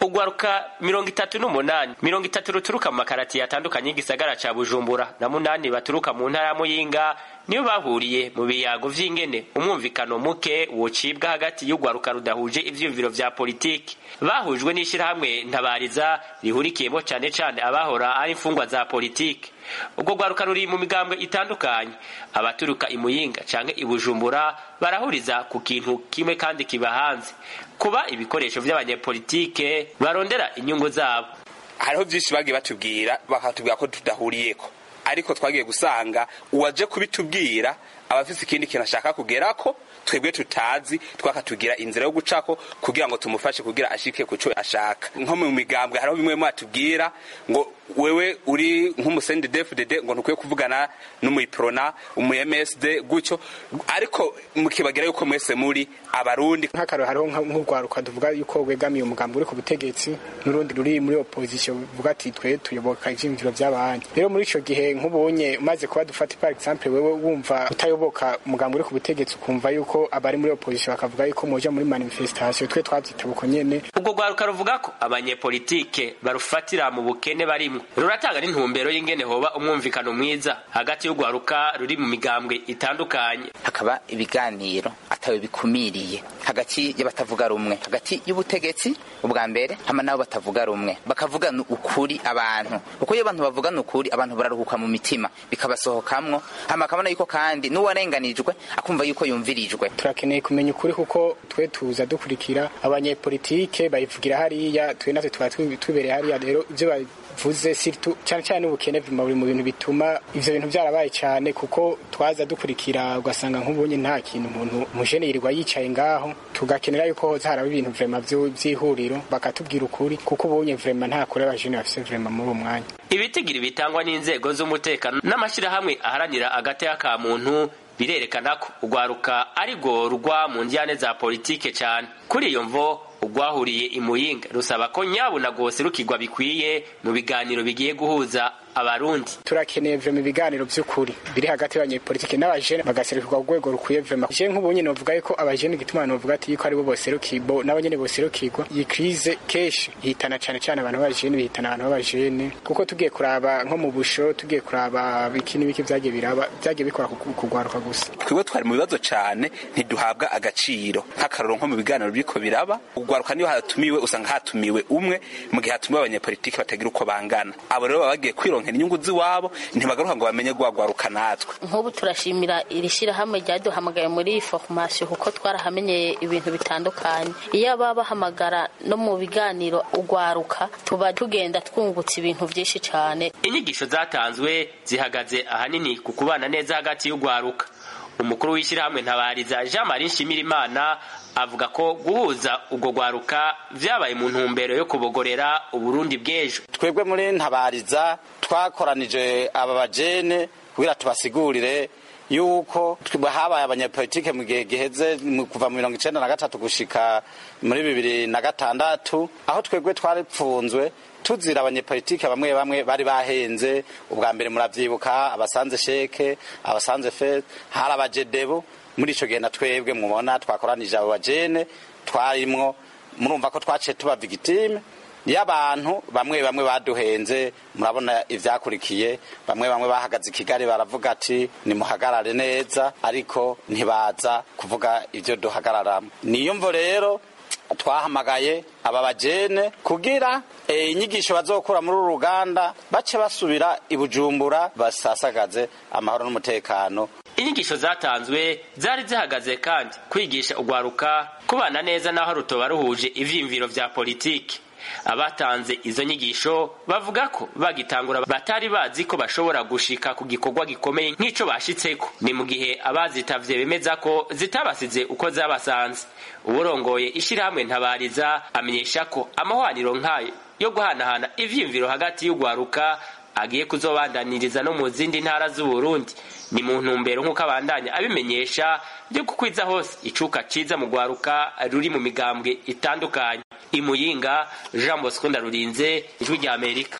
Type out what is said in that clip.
ugwaruka mirongo itatu n'umunani mirongo itatu ruturuka mu makaratiye atandukanye y'igisagara ca bujumbura na munani baturuka mu ntara ya muyinga niyo bahuriye mu biyago vy'ingene umwumvikano muke wocibwa hagati y'ugwaruka rudahuje ivyiyumviro vya politiki bahujwe n'ishirahamwe ntabariza rihurikiyemo cane cane abahora ari imfungwa za politiki ubwo rwaruka ruri mu migambwe itandukanye abaturuka imuyinga canke ibujumbura barahuriza ku kintu kimwe kandi kiba hanze kuba ibikoresho vy'abanyepolitike barondera inyungu zabo hariho vyinshi bagiye batubwira bakatubwira ko tudahuriyeko ariko twagiye gusanga uwaje kubitubwira aba afise ikindi kintu ashaka kugerako twebwe tutazi twakatugira inzira yo gucako kugira ngo tumufashe kugira ashike kuco ashaka nko mu migambwe hariho bimwe mwatubwira ngo wewe uri nk'umusendi DFDD ngo ntukwiye kuvugana n'umuyiprona umu MSD gutyo ariko mukibagira yuko mwese muri abarundi nk'akaro hariho nk'urwaruka tuvuga yuko wegamiye umugambi uri ku butegetsi n'urundi ruri muri opposition buvuga ati twe tuyoboka ivyiyumviro vy'abandi rero muri ico gihe nk'ubonye umaze kuba dufata par exemple wewe wumva utayoboka umugambi uri ku butegetsi ukumva yuko abari muri opposition bakavuga yuko muja muri manifestation twe twavyitaba uko nyene ubwo rwaruka ruvuga ko abanyepolitike barufatira mu bukene barimwo ruratanga n'intumbero y'ingene hoba umwumvikano mwiza hagati y'urwaruka ruri mu migambwe itandukanye hakaba ibiganiro atawe bikumiriye hagati y'abatavuga rumwe hagati y'ubutegetsi ubwa mbere hama nabo batavuga rumwe bakavugana ukuri abantu kuko iyo abantu bavugana ukuri abantu bararuhuka mu mitima bikabasohokamwo hama akabona yuko kandi n'uwarenganijwe akumva yuko yumvirijwe turakeneye kumenya ukuri kuko twe tuza dukurikira abanyepolitike bayivugira hariya twe natwe tuba tubereye hariya rero ivyo bavuze sirtu cyane cyane ubukene buri mu bintu bituma ivyo bintu byarabaye cyane kuko twaza dukurikira ugasanga nk'ubunye nta kintu umuntu umujene yirirwa yicaye ngaho tugakenera yuko hoza haraba ibintu vrema vy'ihuriro bakatubwira ukuri kuko ubunye vrema nta kure abajene bafise vrema muri uwo mwanya ibitigiri bitangwa n'inzego z'umutekano n'amashirahamwe aharanira agateka ka muntu birerekana ko urwaruka ari rwo rugwa mu njyane za politike cyane kuri iyo mvo urwahuriye imuyinga rusaba ko nyabuna rwose rukigwa bikwiye mu biganiro bigiye guhuza abarundi turakeneye vrema ibiganiro vy'ukuri biri hagati y'abanyepolitike n'abajene bagaserukirwa ku rwego rukwiye vrema je nk'ubu nyene novuga yuko abajene igituma novuga ati yuko aribo boserukirwa nabo nyene boserukirwa iyi krize kenshi ihitana cane cane abantu b'abajene bihitana abantu b'abajene kuko tugiye kuraba nko mu busho tugiye kuraba biki n'ibiki vyagiye biraba vyagiye bikora kugwaruka gusa twebwe twari mu bibazo cane ntiduhabwa agaciro nk'akaroro nko mu biganiro biriko biraba ugwaruka niyo hatumiwe usanga hatumiwe umwe mu gihe hatumiwe abanyepolitike batagira uko bangana abo rero baba bagiye kwironkera inyungu z'iwabo ntibagaruka ngo bamenye gwagwaruka natwe nk'ubu turashimira iri shyirahamwe ryaduhamagaye muri iyi formation kuko twarahamenyeye ibintu bitandukanye iyo baba bahamagara no mu biganiro ugwaruka tuba tugenda twungutse ibintu byinshi cyane inyigisho zatanzwe zihagaze ahanini ku kubana neza hagati y'ugwaruka umukuru w'ishyirahamwe ntabariza jean marie nshimirimana avuga ko guhuza ubwo gwaruka vyabaye mu ntumbero yo kubogorera uburundi bw'ejo twebwe muri ntabariza twakoranije aba bajene kugira tubasigurire yuko habaye abanyepolitike mu gihe giheze kuva mu mirongo icenda na gatatu gushika muri bibiri na gatandatu aho twebwe twaripfunzwe tuzira abanyepolitike bamwe bamwe bari bahenze ubwa mbere muravyibuka abasanze sheke abasanze fe hari abajedebo muri ico gihe na twebwe mubona twakoranije abo bajene twarimwo murumva ko twaciye tuba victime y'abantu bamwe bamwe baduhenze murabona ivyakurikiye bamwe bamwe bahagaze i kigali baravuga ati nimuhagarare neza ariko ntibaza kuvuga ivyo duhagararamo niyo mvo rero twahamagaye aba bajene kugira inyigisho bazokura muri uru ruganda bace basubira i bujumbura basasagaze amahoro n'umutekano inyigisho zatanzwe zari zihagaze kandi kwigisha ugwaruka kubana neza n'aho rutoba ruhuje ivyiyumviro vya politiki abatanze izo nyigisho bavuga ko bagitangura batari bazi ko bashobora gushika ku gikorwa gikomeye nk'ico bashitseko ni mu gihe abazitavye bemeza ko zitabasize uko zabasanze uburongoye ishirahamwe ntabariza amenyesha ko amahwaniro nk'ayo yo guhanahana ivyiyumviro hagati y'ugwaruka agiye kuzobandaniriza no mu zindi ntara z'uburundi ni mu ntumbero nk'uko abandanya abimenyesha byo kukwiza hose icuka ciza mu gwaruka ruri mu migambwe itandukanye imuyinga jean bosco ndarurinze ijwi rya amerika